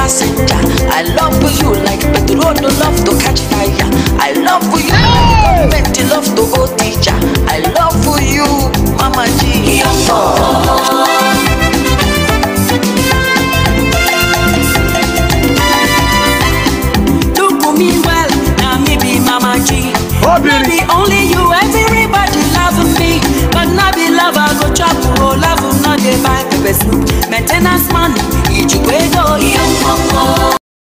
passenger. I love you like petrol no love to catch fire. I love you like government love to go teacher. I love you, Mama G. Look at me well, now me be Mama G. Obìnrin. Maybe only you, everybody love me. But now be love, I go chop, oh, love, no dey buy pepper soup. Maintenance man, Ijikwe